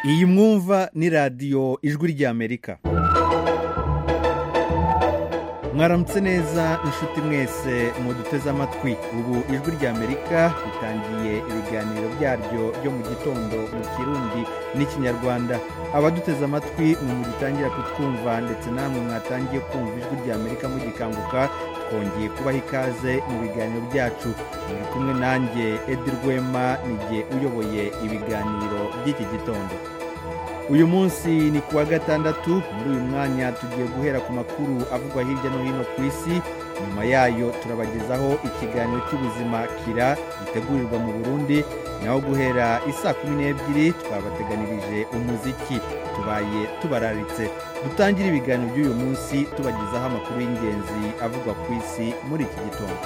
iyi mwumva ni radiyo ijwi ry'amerika mwaramutse neza inshuti mwese muduteze amatwi ubu ijwi ry'amerika ritangiye ibiganiro byaryo byo mu gitondo mu kirundi n'ikinyarwanda abaduteze amatwi mwe mugitangira kutwumva ndetse namwe mwatangiye kumva ijwi ry'amerika mugikanguka twongeye kubaha ikaze mu biganiro byacu muri kumwe nanjye edi rwema nijye uyoboye ibiganiro by'iki gitondo uyu munsi ni ku wa gatandatu muri uyu mwanya tugiye guhera ku makuru avugwa hirya no hino ku isi nyuma yayo turabagezaho ikiganiro cy'ubuzima kira gitegurirwa mu burundi naho guhera isaa kumi n'ebyiri twabateganirije umuziki tubaye tubararitse dutangire ibiganiro by'uyu munsi tubagezaho amakuru y'ingenzi avugwa ku isi muri iki gitondo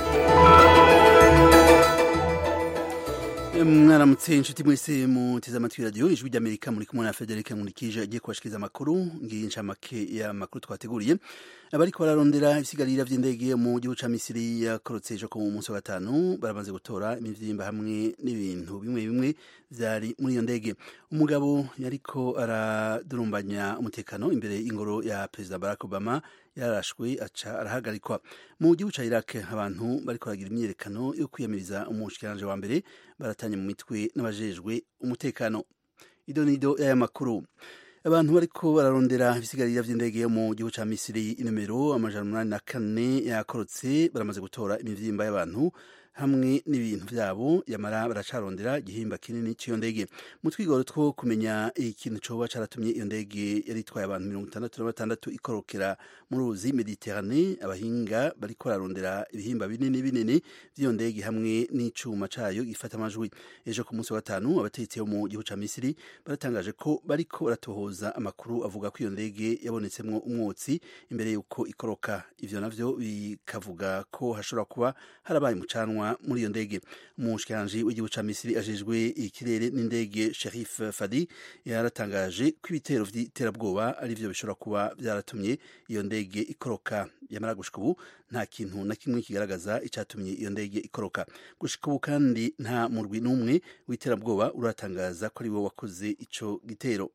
mwaramutse inshuti mwese muteze amatwi radiyo ijwi ry'amerika muri kumwe na frederic nkurikije agiye kubashikiriza amakuru ngiyi ncamake y'amakuru twateguriye abariko bararondera ibisigarira vy'indege mu gihugu ca misiri yakorotse ejo ku munsi wa gatanu baramaze gutora imivyimba hamwe n'ibintu bimwe bimwe vyari muri iyo ndege umugabo yariko aradurumbanya umutekano imbere y'ingoro ya perezida barack obama yarashwe aca arahagarikwa mu gihugu ca iraq abantu bariko baragira imyiyerekano yo kwiyamiriza umushikiranje wa mbere baratanye mu mitwe n'abajejwe umutekano idonido y'aya makuru abantu bariko bararondera ibisigarira vy'indege yo mu gihugu ca misiri inomero amajana umunani na kane yakorotse baramaze gutora imivyimba y'abantu hamwe n'ibintu vyabo yamara baracarondera igihimba kinini c'iyo ndege mu twigoro two kumenya ikintu coba caratumye iyo ndege yari itwaye abantu mirongo itandatu na batandatu ikorokera mu ruzi mediterane abahinga bariko bararondera ibihimba binini binini vy'iyo ndege hamwe n'icuma cayo gifata amajwi ejo ku munsi wa gatanu abategetsi bo mu gihugu ca misiri baratangaje ko bariko baratohoza amakuru avuga ko iyo ndege yabonetsemwo umwotsi imbere y'uko ikoroka ivyo navyo bikavuga ko hashobora kuba harabaye umucanwa muri iyo ndege umushikiranji w'igihugu ca misiri ajejwe ikirere n'indege sherif fadi yaratangaje ko ibitero vy'iterabwoba ari vyo bishobora kuba vyaratumye iyo ndege ikoroka yamara gushika ubu nta kintu na kimwe kigaragaza icatumye iyo ndege ikoroka gushika ubu kandi nta murwi n'umwe w'iterabwoba uratangaza ko ari we wakoze ico gitero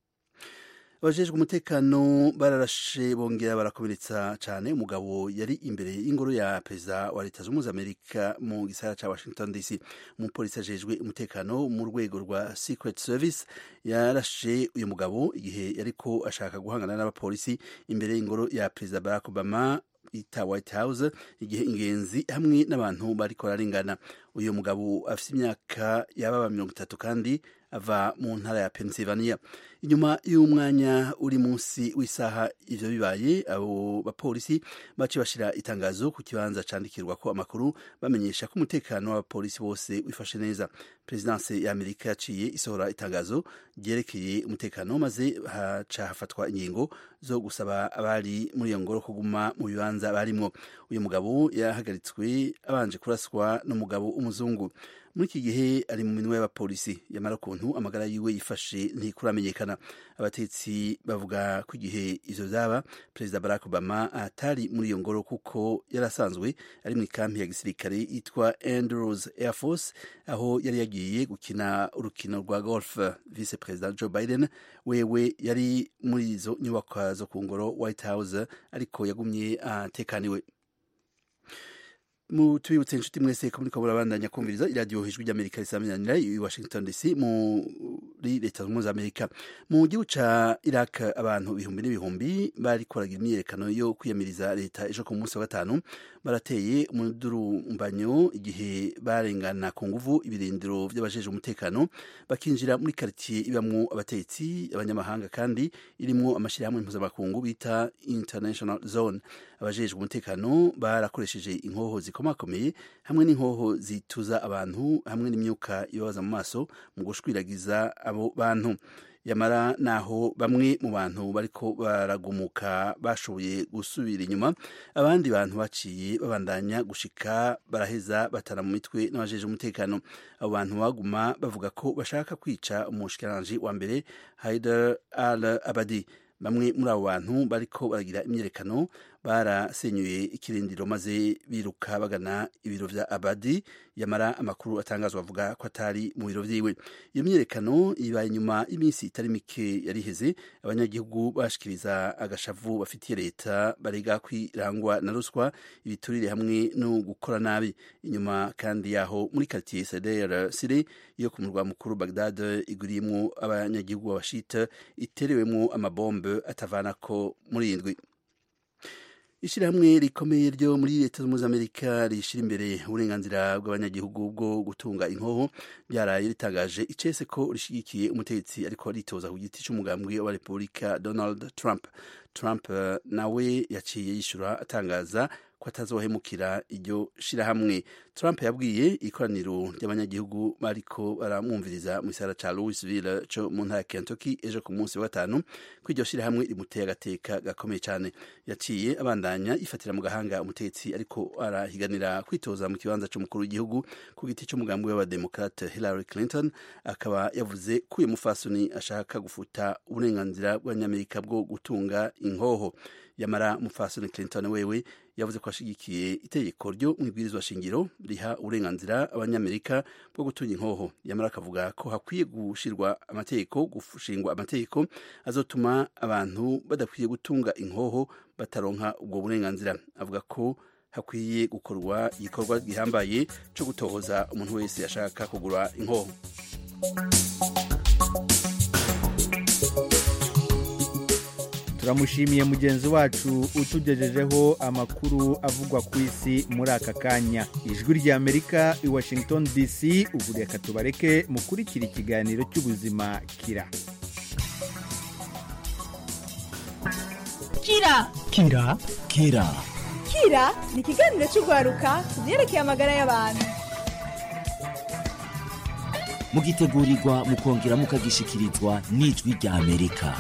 abajejwe umutekano bararashe bongera barakomeretsa cyane umugabo yari imbere y'ingoro ya perezida wa leta zunze ubumwe za amerika mu gisagara ca washington dc umupolisi ajejwe umutekano mu rwego rwa secret service yarashe uyu mugabo igihe yariko ashaka guhangana n'abapolisi imbere y'ingoro ya perezida barack obama ita white house igihe ingenzi hamwe n'abantu bariko bararengana uyu mugabo afite imyaka yababa mirongo itatu kandi ava mu ntara ya pennsylvania inyuma y'umwanya uri munsi w'isaha ivyo bibaye abo bapolisi bace bashira itangazo ku kibanza candikirwa ko amakuru bamenyesha ko umutekano w'abapolisi bose wifashe neza perezidanse ya amerika yaciye isohora itangazo ryerekeye umutekano maze haca hafatwa ingingo zo gusaba abari muri iyo ngoro kuguma mu bibanza barimwo uyu mugabo yahagaritswe abanje kuraswa n'umugabo w'umuzungu muri iki gihe ari mu minwe y'abapolisi yamara ukuntu amagara yiwe yifashe ntikuramenyekana abatetsi bavuga ko igihe ivyo vyaba perezida barack obama atari muri iyo ngoro kuko yari asanzwe ari mu ikampi ya gisirikare yitwa andrews air force aho yari yagiye gukina urukino rwa golf vice perezida joe biden wewe yari muri izo nyubakwa zo ku ngoro white house ariko yagumye atekaniwe uh, mu tubibutse inshuti mwese ko muriko murabandanya kumviriza iradiyo ijwi ry'amerika risaminanira i washington dc muri leta zunze ubumwe za amerika mu gihugu ca iraq abantu ibihumbi n'ibihumbi bariko baragira imyiyerekano yo kwiyamiriza leta ejo ku munsi wa gatanu barateye umudurumbanyo igihe barengana ku nguvu ibirindiro vy'abajejwe umutekano bakinjira muri karitiye ibamwo abatetsi abanyamahanga kandi irimwo amashirahamwe mpuzamakungu bita international zone abajejwe umutekano barakoresheje inkoho zikomakomeye hamwe n'inkoho zituza abantu hamwe n'imyuka ibabaza mu maso mu gushwiragiza abo bantu yamara naho bamwe mu bantu bariko baragumuka bashoboye gusubira inyuma abandi bantu baciye babandanya gushika baraheza batara mu mitwe n'abajeje umutekano abo bantu baguma bavuga ko bashaka kwica umushikiranganji wa mbere Haider al Abadi bamwe muri abo bantu bariko baragira imyerekano barasenyuye ikirindiro maze biruka bagana ibiro vya abadi yamara amakuru atangazwa avuga ko atari mu biro vyiwe iyo myiyerekano ibaye inyuma y'iminsi itari mike yariheze abanyagihugu bashikiriza agashavu bafitiye leta barega kwirangwa na ruswa ibiturire hamwe no gukora nabi inyuma kandi yaho muri quartier Sadr Sire yo ku murwa mukuru Baghdad iguriyemwo abanyagihugu b'abashita iterewemwo amabombe atavanako muri indwi ishyirahamwe rikomeye ryo muri leta zunze amerika rishyira imbere uburenganzira bw'abanyagihugu bwo gutunga inkoho ryaraye ritangaje icese ko rishyigikiye umutegetsi ariko ritoza ku giti cy'umugambwe wa repubulika donald trump trump nawe yaciye yishyura atangaza ko atazohemukira iryo shirahamwe trump yabwiye ikoraniro ry'abanyagihugu bariko baramwumviriza mu gisagara ca louisville co mu ntara ya kentucky ejo ku munsi wa gatanu ko iryo shirahamwe rimuteye agateka gakomeye cane yaciye abandanya ifatira mu gahanga umutegetsi ariko arahiganira kwitoza mu kibanza c'umukuru w'igihugu ku giti c'umugambi w'abademokrate hillary clinton akaba yavuze ko uyu mufasoni ashaka gufuta uburenganzira bw'abanyamerika bwo gutunga inkoho yamara mufasoni clinton wewe yavuze ko ashigikiye itegeko ryo mu ibwirizwa shingiro riha uburenganzira abanyamerika bwo gutunga inkoho yamara akavuga ko hakwiye gushirwa amategeko gushingwa amategeko azotuma abantu badakwiye gutunga inkoho bataronka ubwo burenganzira avuga ko hakwiye gukorwa igikorwa gihambaye cyo gutohoza umuntu wese ashaka kugura inkoho turamushimiye mugenzi wacu utugejejeho amakuru avugwa ku isi muri aka kanya ijwi ry'amerika i washington dc ubu reka tubareke mukurikira ikiganiro cy'ubuzima kira kira kira kira kira ni ikiganiro cy'urwaruka ku byerekeye amagara y'abantu mugitegurirwa mukongera mukagishikirizwa n'ijwi rya amerika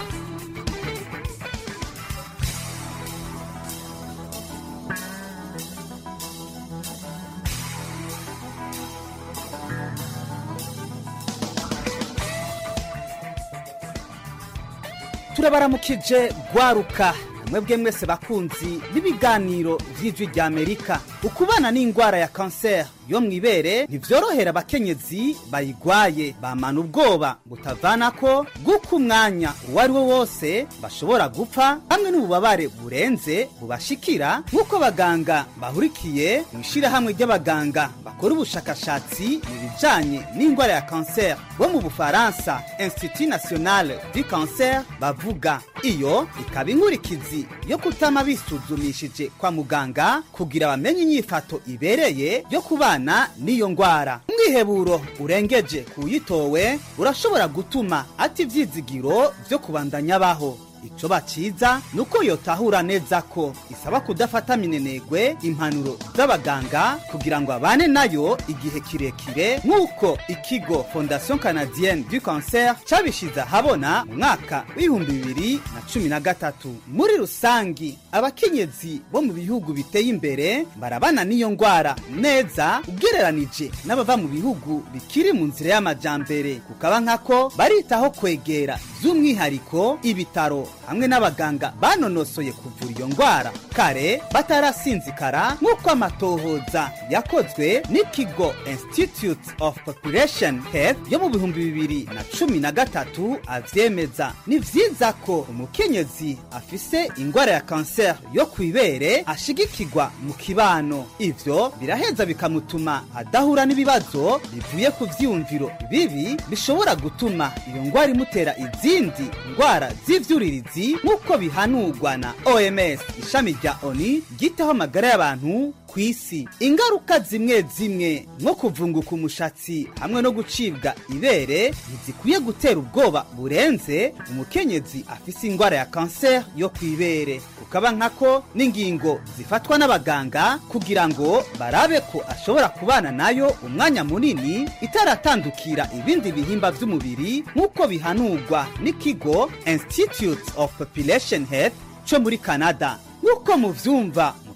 turabaramukije gwaruka mwebwe mwese bakunzi b'ibiganiro vy'ijwi rya amerika ukubana n'ingwara ya kanseri yo mw'ibere ntivyorohera abakenyezi bayigwaye bamana ubwoba butavanako bw'uko umwanya uwo ari wo wose bashobora gupfa hamwe n'ububabare burenze bubashikira nk'uko abaganga bahurikiye mu ishirahamwe ry'abaganga bakora ubushakashatsi mu bijanye n'ingwara ya kanseri bo mu bufaransa institut national du cancer bavuga iyo ikaba inkurikizi yo kutama bisuzumishije kwa muganga kugira bamenye inyifato ibereye yo kubana n'iyo ngwara umwiheburo urengeje kuyitowe urashobora gutuma ati ivyizigiro vyo kubandanya abaho ico baciza ni uko yotahura neza ko isaba kudafata minenegwe impanuro z'abaganga kugira ngo abane nayo igihe kirekire nk'uko ikigo fondation canadienne du cancer cabishize ahabona mu mwaka w'ibihumbi bibiri na cumi na gatatu muri rusangi abakenyezi bo mu bihugu biteye imbere barabana n'iyo ngwara neza ugereranije n'abava mu bihugu bikiri mu nzira y'amajambere kukaba nkako baritaho kwegera by'umwihariko ibitaro hamwe n'abaganga banonosoye kuvura iyo ngwara kare batarasinzikara nk'uko amatohoza yakozwe n'ikigo institute of population health yo mu bihumbi bibiri na cumi na gatatu avyemeza ni vyiza ko umukenyezi afise ingwara ya kanseri yo kw'ibere ashigikirwa mu kibano ivyo biraheza bikamutuma adahura n'ibibazo bivuye ku vyiyumviro bibi bishobora gutuma iyo ngwara imutera izindi ngwara z'ivyuririzi nk'uko bihanurwa na oms ishami rya oni ryitaho amagara y'abantu ku isi ingaruka zimwe zimwe nko kuvunguka umushatsi hamwe no gucibwa ibere ntizikwiye gutera ubwoba burenze umukenyezi afise ingwara ya kanseri yo ku ibere ukaba nkako n'ingingo zifatwa n'abaganga kugira ngo barabe ko ashobora kubana nayo umwanya munini itaratandukira ibindi bihimba vy'umubiri nk'uko bihanurwa n'ikigo institute of population health co muri canada nk'uko muvyumva mu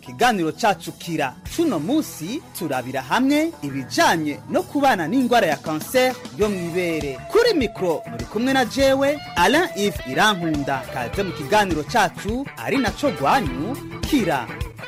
kiganiro cacu kira cuno musi turabira hamwe ibijanye no kubana n'ingwara ya kanseri yo mw'ibere kuri mikro muri kumwe na jewe alain ive irankunda kaze mu kiganiro cacu ari naco rwanyu kira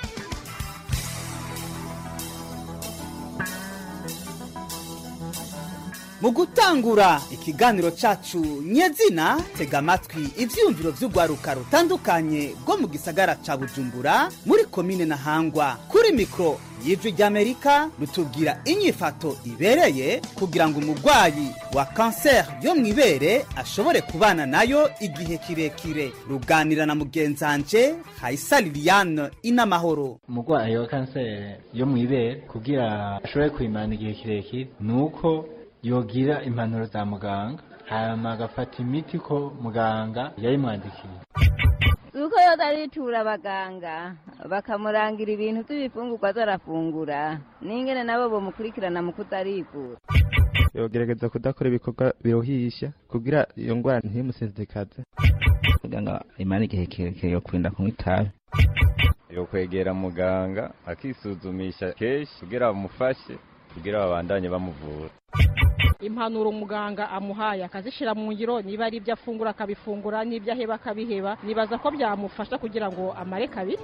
mu gutangura ikiganiro cacu nyezina tega amatwi ivyiyumviro vy'urwaruka rutandukanye rwo mu gisagara ca bujumbura muri komine ntahangwa kuri mikro y'ijwi ry'amerika rutubwira inyifato ibereye kugira ngo umurwayi wa kanseri yo mw'ibere ashobore kubana nayo igihe kirekire ruganira na mugenzanje hayisa liliane inamahoro umurwayi wa kanseri yo mw'ibere kugira ashobore kuyimana igihe kirekire ni uko yogira impanuro za muganga hanyuma agafata imiti ko muganga yayimwandikiye uko yoza aritura abaganga bakamurangira ibintu by'ibifungurwa azarafungura n'ingene nabo bamukurikirana mu kutarivura yogerageza kudakora ibikorwa biruhisha kugira iyo ndwara ntimusenzekaze kugira ngo imara igihe kirekire yo kurinda kunywa itabi yo kwegera muganga akisuzumisha kenshi kugira bamufashe kugira babandanye bamuvura impanuro muganga amuhaye akazishyira mu ngiro niba ari ibyo afungura akabifungura n'ibyo aheba akabiheba nibaza ko byamufasha kugira ngo amare kabiri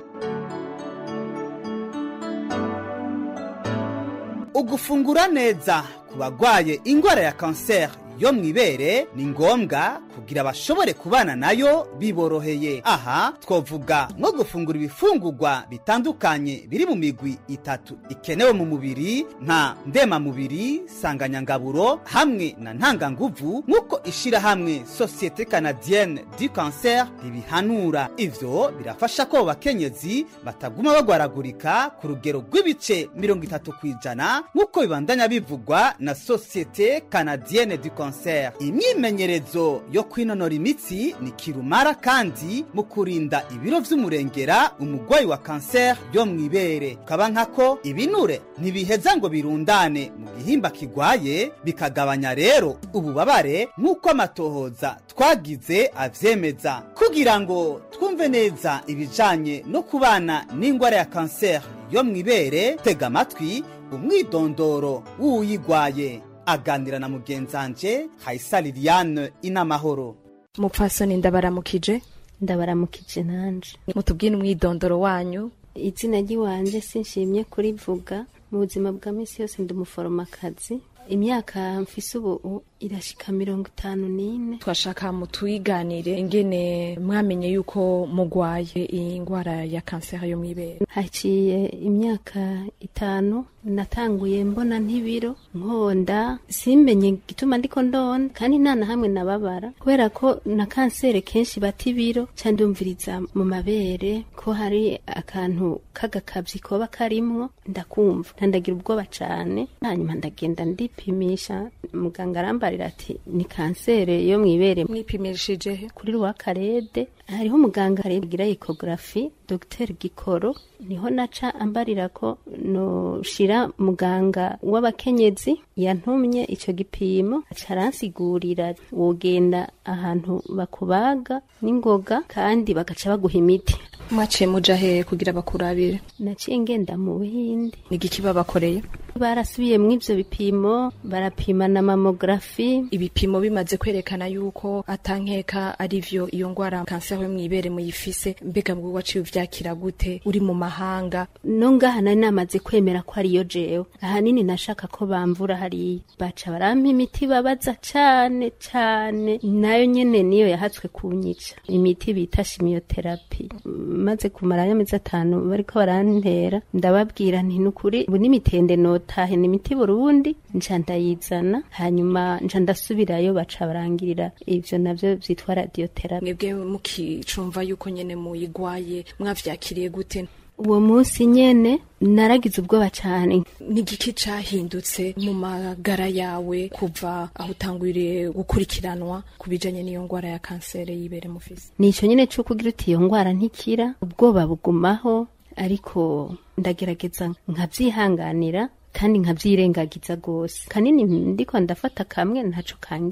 ugufungura neza ku bagwaye ingwara ya kanseri yo mw'ibere ni ngombwa kugira bashobore kubana nayo biboroheye aha twovuga nko gufungura ibifungurwa bitandukanye biri mu migwi itatu ikenewe mu mubiri nka ndemamubiri sanganyangaburo hamwe na ntanganguvu nk'uko ishirahamwe sosiyete canadienne du cancer ribihanura ivyo birafasha ko bakenyezi bataguma bagwaragurika ku rugero rw'ibice mirongo itatu ku ijana nk'uko bibandanya bivugwa na sosiyete canadienne du cancer imyimenyerezo yo kwinonora imitsi ni kirumara kandi mu kurinda ibiro vy'umurengera umurwayi wa kanseri yo mw'ibere kaba nkako ibinure ntibiheza ngo birundane mu gihimba kigwaye bikagabanya rero ububabare nk'uko amatohoza twagize avyemeza kugira ngo twumve neza ibijanye no kubana n'ingwara ya kanseri yo mw'ibere tega amatwi umwidondoro w'uwuyigwaye aganira na mugenzanje hayisa liliane inamahoro mupfasoni ndabaramukije ndabaramukije nanje mutubwire umwidondoro wanyu izina ry'iwanje sinshimye kurivuga mu buzima bwa minsi yose ndi umuforomakazi imyaka mfise ubu irashika mirongo itanu n'ine twashaka mutwiganire ingene mwamenye yuko mugwaye iyi ngwara ya kanseri yo mw'ibere haciye imyaka itanu natanguye mbona ntibiro nkonda simbenye gituma ndiko ndonda kandi nta na hamwe nababara kubera ko na kanseri kenshi bata ibiro ca ndumviriza mu mabere ko hari akantu k'agakabyi koba karimwo ndakumva ntandagira ubwoba cane hanyuma ndagenda ndipimisha muganga arambarira ati ni kanseri yo mw'ibere mwipimishije he kuri rwakarede hariho umuganga agira ecography Dr Gikoro niho naca ambarira ko noshira muganga w'abakenyezi yantumye ico gipimo aca aransigurira wogenda ahantu bakubaga n'ingoga kandi bagaca baguha imiti mwaciye muja he kugira bakurabire naciye ngenda mu buhindi nigiki babakoreye barasubiye mu ivyo bipimo barapima na mamografi ibipimo bimaze kwerekana yuko atankeka ari vyo iyo ngwara kanseri yo mw'ibere muyifise mbega mbwo waciye uvyakira gute uri mu mahanga no ngaha nari namaze kwemera ko ariyo jewe ahanini nashaka ko bamvura hariya baca barampa imiti babaza cane cane nayo nyene niyo yahatswe kunyica imiti bita shimiyoterapi maze kumara amezi atanu bariko barantera ndababwira nti nukuri ubu n'imitende notahe ni imiti burundi nca ndayizana hanyuma nca ndasubirayo baca barangirira ivyo navyo vyitwa radioterapi mwebwe mukicumva yuko nyene muyigwaye mwavyakiriye gute uwo munsi nyene naragize ubwoba cane nigiki cahindutse mu magara yawe kuva aho utanguriye gukurikiranwa ku bijanye n'iyo ngwara ya kanseri y'ibere mufise nico nyene co kugira uti iyo ngwara ntikira ubwoba bugumaho ariko ndagerageza nkavyihanganira kandi nkavyirengagiza gose kanini ndiko ndafata kamwe ntaco kangira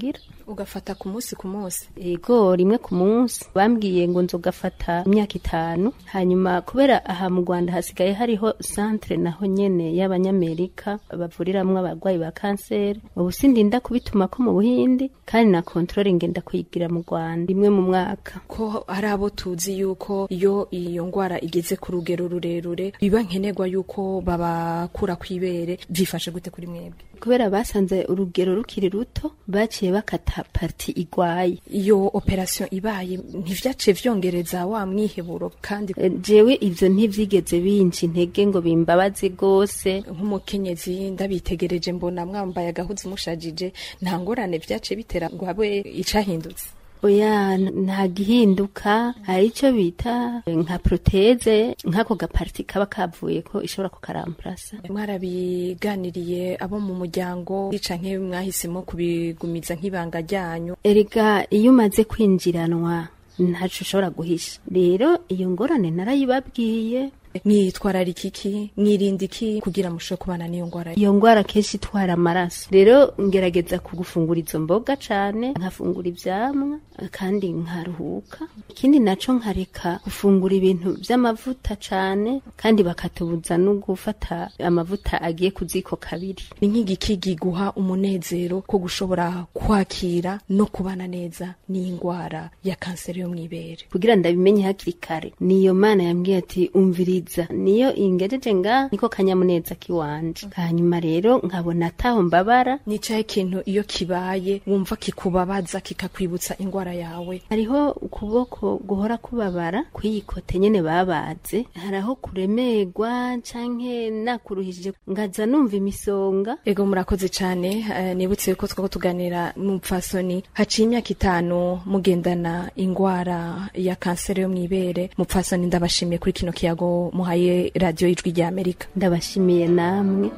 ugafata ku munsi ku munsi ego rimwe ku munsi bambwiye ngo nzogafata imyaka itanu hanyuma kubera aha mu rwanda hasigaye hariho centre naho nyene y'abanyamerika bavuriramwo abarwayi ba kanseri ubu sindinda kubituma ko mu buhindi kandi na kontrole ngenda kuyigira mu rwanda rimwe mu mwaka ko ari abo tuzi yuko iyo iyo ngwara igeze ku rugero rurerure biba nkenerwa yuko babakura kw'ibere byifashe gute kuri mwebwe kubera basanze urugero rukiri ruto baciye bakata parti igwaye iyo operation ibaye ntivyace vyongereza wa mwiheburo kandi E, jewe ivyo ntivyigeze binca intege ngo bimbabaze gose nk'umukenyezi ndabitegereje mbona mwambaye agahuzu mushajije nta ngorane vyace bitera ngo habe icahindutse oya n- nta gihinduka hari ico bita eh, nka proteze nk'ako gaparti kaba kavuye ko ishobora kukaramplasa mwarabiganiriye abo mu muryango canke mwahisemo kubigumiza nk'ibanga ryanyu erega iyo umaze kwinjiranwa ntaco ushobora guhisha rero iyo ngorane narayibabwiye mwitwararika iki mwirinda iki kugira mushobore kubana n'iyo ngwara iyo ngwara kenshi itwara amaraso rero ngerageza kugufungura izo mboga cane nkafungura ivyamwa kandi nkaruhuka ikindi naco nkareka gufungura ibintu vy'amavuta cane kandi bakatubuza no gufata amavuta agiye ku ziko kabiri ni nk'igiki giguha umunezero ko gushobora kwakira no kubana neza n'iyi ngwara ya kanseri yo mw'ibere kugira ndabimenye hakiri kare niyo mana yambwiye ati umviriza niyo ingejeje nga niko kanyamuneza kiwanje hanyuma rero nkabona ataho mbabara nicaye ikintu iyo kibaye wumva kikubabaza kikakwibutsa ingwara yawe hariho ukuboko guhora kubabara kw'iyikote nyene babaze hari aho kuremerwa canke nakuruhije ngaza numva imisonga ego murakoze cane eh, nibutse ko twako tuganira n'umupfasoni haciye imyaka itanu mugendana ingwara ya kanseri yo mw'ibere mupfasoni ndabashimiye kuri kino kiyago muhaye radiyo y'ijwi rya amerika ndabashimiye namwe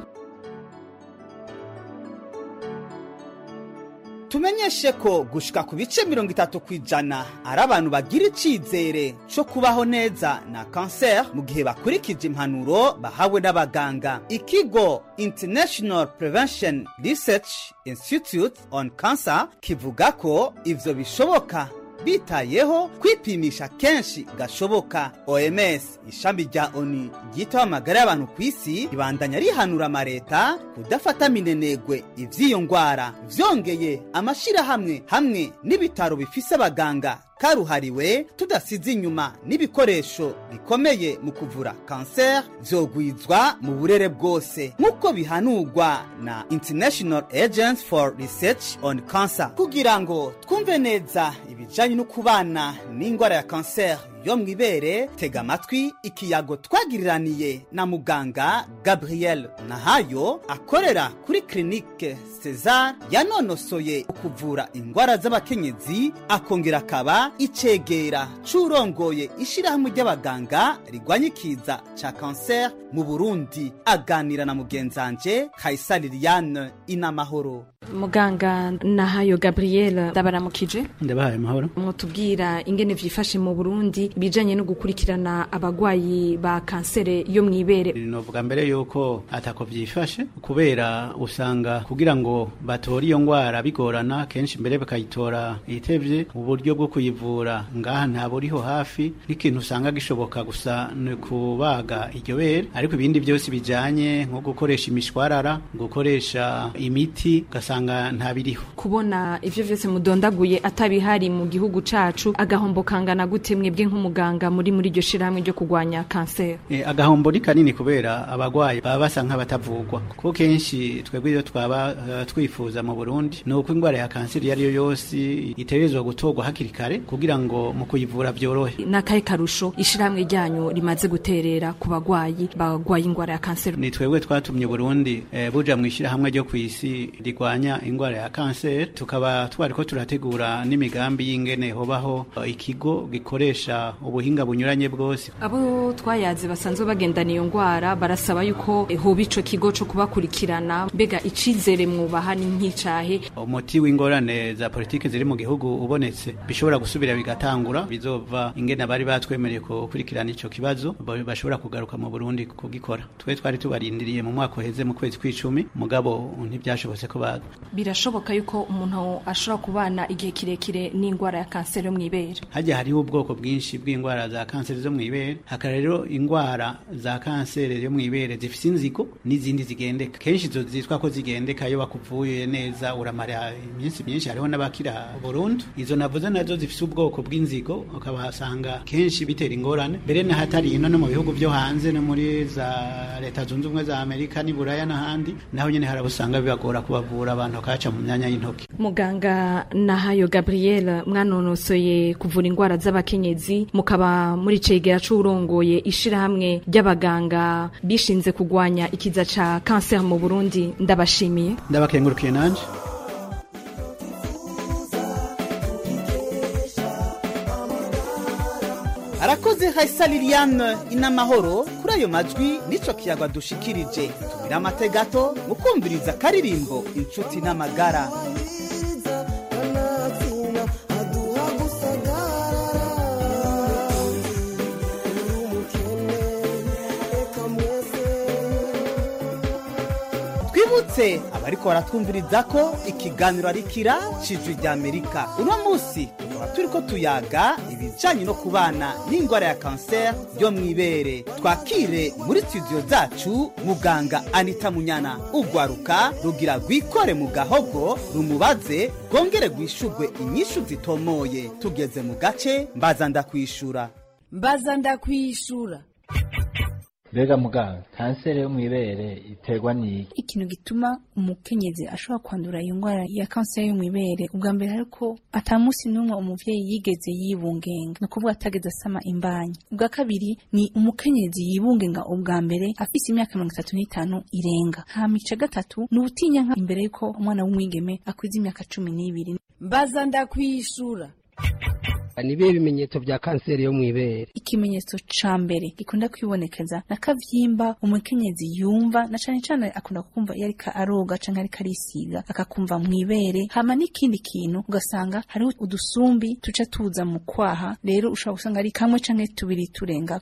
tumenyeshe ko gushika ku bice mirongo itatu ku ijana ari abantu bagira icizere co kubaho neza na kanseri mu gihe bakurikije impanuro bahawe n'abaganga ikigo international prevention research institute on cancer kivuga ko ivyo bishoboka bitayeho kwipimisha kenshi gashoboka oms ishami rya oni ryitaho amagara y'abantu ku isi ribandanya rihanura amareta kudafata minenegwe ivy'iyo ngwara vyongeye amashirahamwe hamwe n'ibitaro bifise abaganga karuhariwe tudasize inyuma n'ibikoresho bikomeye mu kuvura kanseri vyogwizwa mu burere bwose nk'uko bihanurwa na international agents for research on cancer kugira ngo twumve neza ibijanye no kubana n'ingwara ya kanseri yo mw'ibere tega amatwi ikiyago twagiriraniye na muganga gabriel nahayo akorera kuri klinike cesar yanonosoye ukuvura ingwara z'abakenyezi akongera akaba icegera c'urongoye ishirahamwe ry'abaganga rigwanya ikiza ca kanseri mu burundi aganira na mugenzanje kaisari liliane inamahoro muganga nahayo gabriel ndabaramukije ndabahaye amahoro mwotubwira ingene vyifashe mu burundi bijanye no gukurikirana abagwayi ba kansere yo mw'ibere novuga mbere yuko atako vyifashe kubera usanga kugira ngo batore iyo ngwara bigorana kenshi mbere bakayitora itevye uburyo bwo kuyivura ngaha nta buriho hafi n'ikintu usanga gishoboka gusa ni kubaga iryo bere ariko ibindi byose bijanye nko gukoresha imishwarara gukoresha imiti ugasanga nta biriho kubona ivyo vyose mudondaguye atabihari mu gihugu cacu agahombo kangana gute mwebwe nk'umuganga muri muri iryo shirahamwe ryo kurwanya kanseri E, agahombo ni kanini kubera abagwayi baba basa nk'abatavugwa kuko kenshi twebwe iyo twaba uh, twifuza mu Burundi ni uko ingwara ya kanseri iyo ari yo yose itegerezwa gutorwa hakiri kare kugira ngo mu kuyivura vyorohe nakahe karusho ishirahamwe ryanyu rimaze guterera ku bagwayi bagwaye ingwara ya kanseri ni twebwe twatumye Burundi eh, buja mu ishirahamwe ryo kw'isi rigwanya ingwara ya kanseri tukaba twariko turategura n'imigambi y'ingene hobaho uh, ikigo gikoresha ubuhinga bunyuranye bwose abo twayaze basanzwe bagendana iyo ngwara barasaba yuko eh, hoba ico kigo co kubakurikirana mbega icizere mwubaha ni nk'icahe umuti w'ingorane za politiki ziri mu gihugu ubonetse bishobora gusubira bigatangura bizova ingene bari batwemereye gukurikirana ico kibazo ba- bashobora kugaruka mu Burundi kugikora twe twari tubarindiriye mu mwaka uheze mu kwezi kw'icumi mugabo ntibyashobotse ko baza birashoboka yuko umuntu ashobora kubana igihe kirekire n'indwara ya kanseri yo mu ibere hajya hariho ubwoko bwinshi bw'indwara za kanseri zo mu ibere hakaba rero indwara za kanseri yo mu ibere zifite inzigo n'izindi zigendeka kenshi izo zitwa ko zigendeka iyo bakuvuye neza uramara iminsi myinshi hariho n'abakira burundu izo navuze nazo zifite ubwoko bw'inzigo ukabasanga kenshi bitera ingorane mbere n'ahatari ino no mu bihugu byo hanze no muri za leta zunze ubumwe za amerika n'i buraya n'ahandi naho nyine harabusanga bibagora kubavura abantu bakaca mu myanya y'intoki muganga nahayo gabriel mwanonosoye kuvura indwara z'abakenyezi mukaba muri cegera c'urongoye ishirahamwe ry'abaganga bishinze kugwanya ikiza ca kanseri mu burundi ndabashimiye ndabakengurukiye nanje arakoze haisa liliane inamahoro kuri ayo majwi nico kiyaga dushikirije tumira amate gato mu kumviriza akaririmbo inshuti n'amagara twibutse abariko baratwumviriza ko ikiganiro ari kira cijwi rya amerika uno munsi tukaba turiko tuyaga ibijanye no kubana n'indwara ya kanseri yo mw'ibere twakire muri studio zacu muganga anita munyana ugwaruka rugira rwikore mu gahogo rumubaze rwongere rwishurwe inyishu zitomoye tugeze mu gace mbaza ndakwishura mbaza ndakwishura mbega muganga kanseri yo mu ibere iterwa n'iki ikintu gituma umukenyezi ashobora kwandura iyo ndwara ya kanseri yo mu ibere ubwa mbere ariko atamusi n'umwe umuvyeyi yigeze yibungenga ni ukuvuga atageze asama imbanyi ubwa kabiri ni umukenyezi yibungenga ubwa mbere afise imyaka mirongo itatu n'itanu irenga hama ica gatatu ni ubutinyanka imbere y'uko umwana w'umwigeme akwiza imyaka cumi n'ibiri mbaza ndakwishura ni ibihe bimenyetso bya kanseri yo mu ibere ikimenyetso ca mbere gikunda kwibonekeza na kavyimba umukenyezi yumva na cane cane akunda kumva iyo ariko aroga canke ariko arisiga akakumva mu ibere hama n'ikindi kintu ugasanga hariho udusumbi tuca tuza mu kwaha rero ushobora gusanga ari kamwe canke tubiri turenga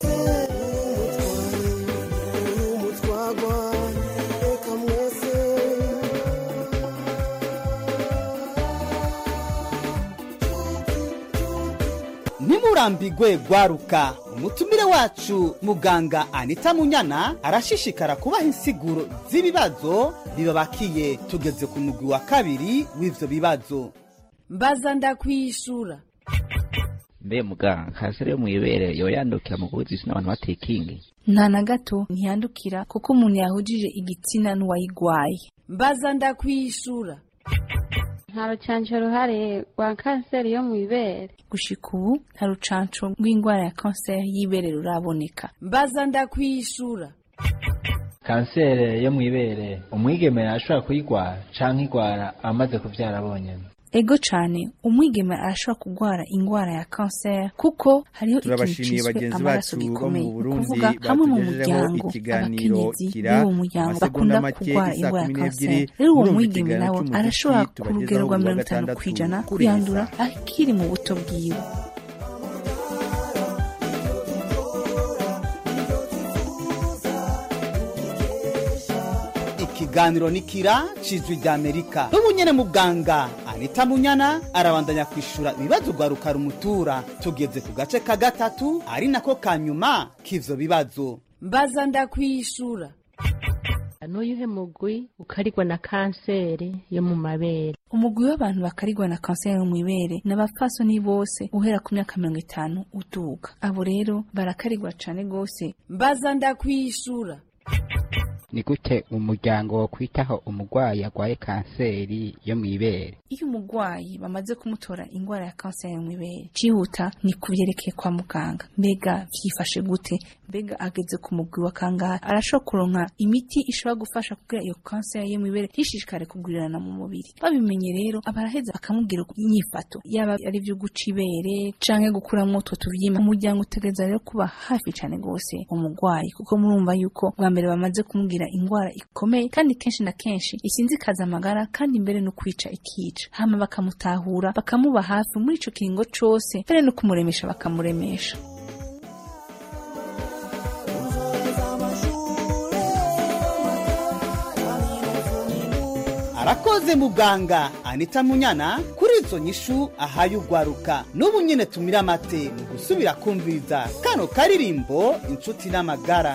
ntimurambigwe gwaruka umutumire wacu muganga anita munyana arashishikara kubaha insiguro z'ibibazo bibabakiye tugeze ku mugwi wa kabiri w'ivyo bibazo mbaza ndakwishura mbe muganga kanseri yo mu ibere yoba yandukira mu guhuza isi n'abantu batekingi nta na gato ntiyandukira kuko umuntu yahujije igitsina n'uwayigwaye mbaza ndakwishura nta rucanco ruhari rwa kanseri yo mu ibere gushika ubu nta rucanco rw'indwara ya kanseri y'ibere ruraboneka mbaza ndakwishura kanseri yo mu ibere umwigeme ashobora kuyigwara canke igwara amaze kuvyara abonyene ego cane umwigeme arashobora kugwara ingwara ya kanseri kuko hariho ikintu turabashimiye ciswe bagenzi amaraso bacu bo gikomeye mu ni burundi ukuvuga hamwe mu batugejejeho muryango ikiganiro abakenyezi kira b'uwo muryango amasegonda bakunda make kugwara isa ingwara ya kumi n'ebyiri kanseri rero uwo murumva mwigeme ikiganiro nawe cy'umuziki arashobora ku tubagezaho rugero rwa buri wa mirongo itanu gatandatu kw'ijana kuri kuyandura iyi saha. akiri mu buto bwiwe ikiganiro ni kira cijwi rya amerika n'ubu nyene muganga anita munyana arabandanya kwishura ibibazo rwaruka rumutura tugeze ku gace ka gatatu ari nako ka nyuma k'ivyo bibazo mbaza ndakwishura n'uyuhe mugwi ukarigwa na kanseri yo mu mabere umugwi w'abantu bakarigwa na kanseri yo mu ibere ni abapfasoni bose uhera ku myaka mirongo itanu uduga abo rero barakarigwa cane gose mbaza ndakwishura ni gute umuryango wo kwitaho umurwayi arwaye kanseri yo mu ibere iyo umurwayi bamaze kumutora ingwara ya kanseri mu ibere cyihuta ni kubyerekeye kwa muganga mbega vyifashe gute mbega ageze ku mugwi wa kangahe arashobora kuronka imiti ishobora gufasha kugira iyo kanseri yo mu ibere ntishishikare kugurirana mu mubiri babimenye rero abaraheza bakamubwira inyifato yaba ari byo guca ibere canke gukuramwo utwo tuvyima umuryango utegereza rero kuba hafi cane gose umurwayi kuko murumva yuko bwa mbere bamaze kumubwira ingwara ikomeye kandi kenshi na kenshi isinzikaza amagara kandi mbere no kwica ikica hama bakamutahura bakamuba hafi muri ico kiringo cose mbere no kumuremesha bakamuremesha arakoze muganga anita munyana kuri izo nyishu ahaye ugwaruka n'ubu nyine tumira amate mu gusubira kumviriza kano karirimbo inshuti n'amagara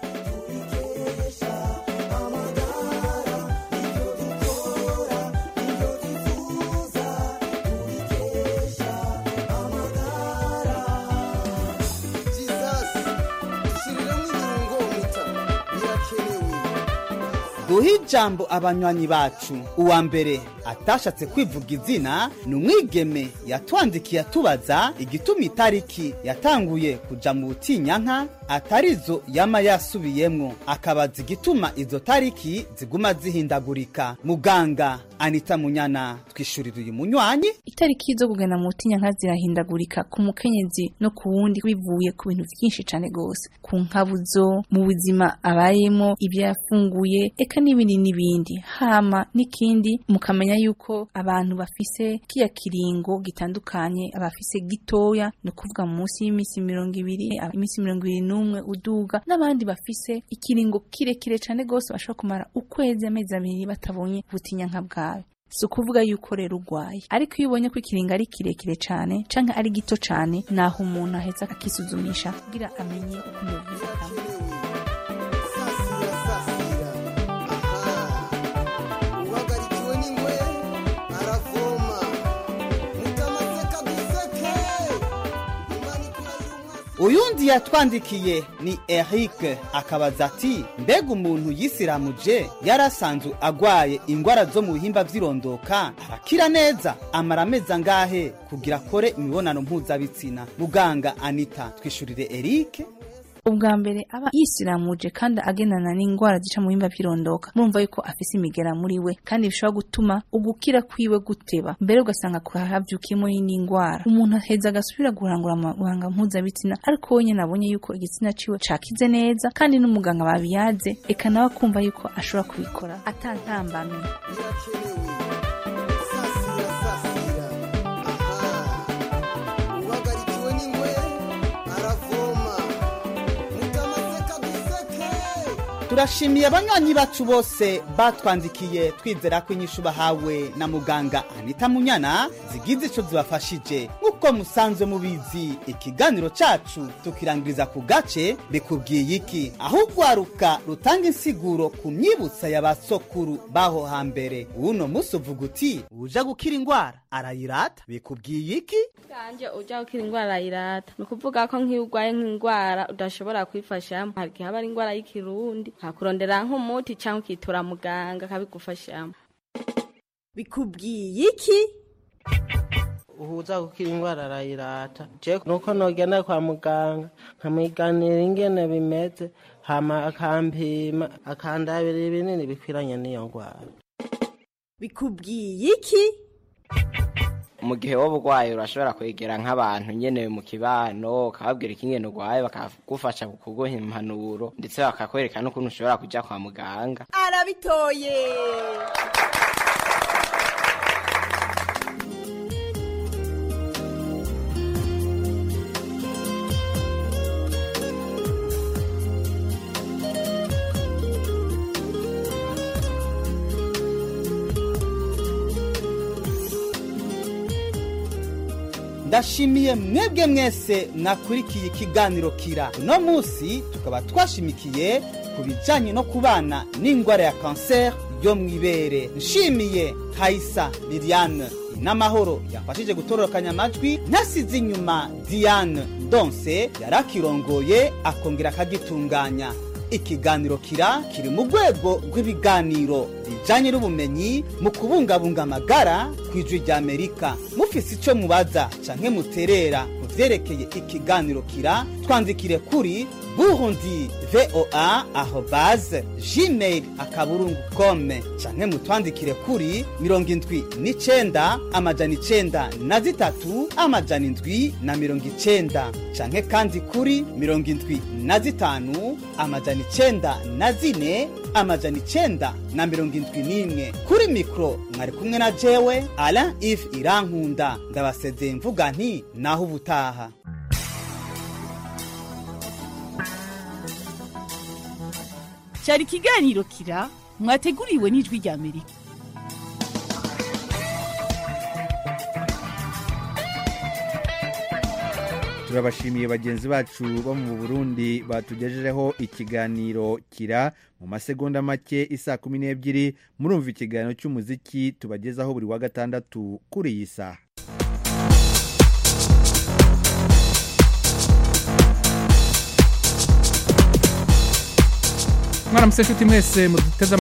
duhe ijambo abanywanyi bacu uwa mbere atashatse kwivuga izina ni umwigeme yatwandikiye atubaza igituma itariki yatanguye kuja mu butinyanka atarizo yama yasubiyemwo akabaza igituma izo tariki ziguma zihindagurika muganga anita munyana twishurira uyu munywanyi itariki zo kugenda mu butinyanka zirahindagurika ku mukenyezi no ku wundi bivuye ku bintu byinshi cyane rwose ku nkabuzo mu buzima abayemo ibyo yafunguye eka n'ibindi n'ibindi hama n'ikindi mukamenya yuko abantu bafise kiya kiringo gitandukanye abafise gitoya ni ukuvuga munsi y'iminsi mirongo ibiri iminsi mirongo ibiri n'umwe uduga n'abandi bafise ikiringo kirekire cyane rwose bashobora kumara ukwezi amezi abiri batabonye ubutinyanka bwawe si ukuvuga yuko rero urwaye ariko iyo ubonye ko ikiringo ari kirekire cyane cyangwa ari gito cyane naho umuntu aheza akisuzumisha kugira amenye uko umubiri utameze uyundi yatwandikiye ni Eric akabaza ati mbega umuntu yisiramuje yarasanzwe agwaye ingwara zo mu bihimba vy'irondoka arakira neza amara amezi angahe kugira akore imibonano mpuzabitsina muganga anita twishurire Eric ubwa mbere aba yisiramuje kandi agendana n'indwara zica mu bihimba by'irondoka murumva yuko afise imigera muri we kandi bishobora gutuma ugukira kwiwe guteba mbere ugasanga havyukiyemo n'indwara umuntu aheza agasubira guhangura amabanga mpuzabitsina ariko we nyene abonye yuko igitsina ciwe cakize neza kandi n'umuganga babiyaze eka nawe akumva yuko ashobora kubikora atantambamye turashimiye abanywanyi bacu bose batwandikiye twizera ko inyishu bahawe na muganga anita munyana zigize ico zibafashije nk'uko musanzwe mubizi ikiganiro cacu tukirangiriza ku gace bikubwiye iki aho urwaruka rutanga insiguro ku myibutsa ya basokuru baho hambere uno musi uvuga uti uja gukira ingwara arayirata bikubwiye iki kanje uja gukira ingwara arayirata ni ukuvuga ko nk'iyo urwaye nk'ingwara udashobora kwifashamo hari igihe haba ari ingwara y'ikirundi nkakurondera nk'umuti cyangwa ukitura muganga akabigufashamo bikubwiye iki uhuza gukira indwara arayirata je nuko nogenda kwa muganga nkamwiganira ingene bimeze hama akampima akandabira ibinini bikwiranye n'iyo ndwara bikubwiye iki mu gihe wowe urwaye urashobora kwegera nk'abantu nyene mu kibano ukababwira ikingene urwaye bakagufasha kukuguha impanuro ndetse bakakwereka n'ukuntu ushobora kuja kwa muganga arabitoye ndashimiye mwebwe mwese mwakurikiye ikiganiro kira uno munsi tukaba twashimikiye ku bijyanye no kubana n'indwara ya kanseri yo mu ibere nshimiye hayisa liliane n'amahoro yafashije gutororokanya amajwi ntasize inyuma diane donse yarakirongoye akongera akagitunganya ikiganiro kira kiri mu rwego rw'ibiganiro bijanye n'ubumenyi mu kubungabunga amagara ku ijwi rya amerika mufise ico mubaza canke muterera mu vyerekeye ikiganiro kira twandikire kuri burundi voa arobase gmail akaburungu kome canke mutwandikire kuri mirongo indwi n'icenda amajana icenda na zitatu amajana indwi na mirongo icenda canke kandi kuri mirongo indwi na zitanu amajana icenda na zine amajana icenda na mirongo indwi n'imwe kuri mikoro mwari kumwe na jewe ala if irankunda ndabasezeye mvuga nti naho ubutaha cyari ikiganiro kira mwateguriwe n'ijwi rya amerika turabashimiye bagenzi bacu bo mu burundi batugejejeho ikiganiro kira mu masegonda make isa kumi n'ebyiri murumva ikiganiro cy'umuziki tubagezaho buri wa gatandatu kuri iyi saha mwaramutse nshuti mwese muduteze